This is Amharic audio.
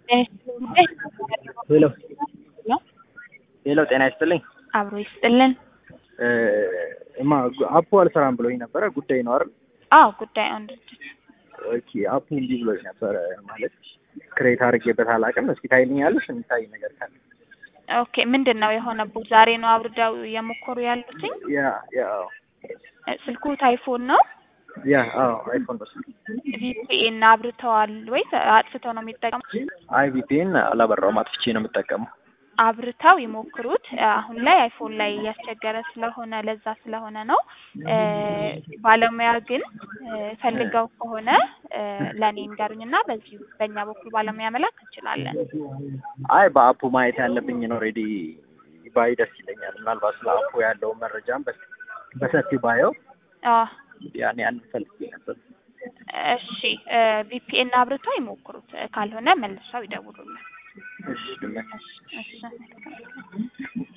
ሄሎ ሄሎ ጤና ይስጥልኝ። አብሮ ይስጥልን። እማ አፑ አልሰራም ብሎኝ ነበረ። ጉዳይ ነው አይደል? አዎ ጉዳይ አንድ ድርጅት ኦኬ አፑ እንዲህ ብሎኝ ነበረ ማለት ክሬት አድርጌበት አላውቅም። እስኪ ታይልኛለሽ የሚታይ ነገር ካለ? ኦኬ ምንድን ነው የሆነብዎት? ዛሬ ነው አውርደው እየሞከሩ ያሉትኝ? ያ ያ አዎ ስልክዎት አይፎን ነው? ያ አዎ አይፎን ነው ስልክ። ቪፒኤን አብርተዋል ወይስ አጥፍተው ነው የሚጠቀሙት? አይ ቪፒኤን አላበራውም አጥፍቼ ነው የምጠቀመው። አብርተው ይሞክሩት። አሁን ላይ አይፎን ላይ እያስቸገረ ስለሆነ ለዛ ስለሆነ ነው። ባለሙያ ግን ፈልገው ከሆነ ለእኔ ንገሩኝና በዚሁ በእኛ በኩል ባለሙያ መላክ እንችላለን። አይ በአፑ ማየት ያለብኝን ኦልሬዲ ባይ ደስ ይለኛል። ምናልባት ስለ አፑ ያለውን መረጃም በስ- በሰፊው ባየው አዎ ያን ያን ፈልጌ ነበር። እሺ ቪፒኤን አብርተው ይሞክሩት። ካልሆነ መልሰው ይደውሉልን። እሺ ድመት እሺ እሺ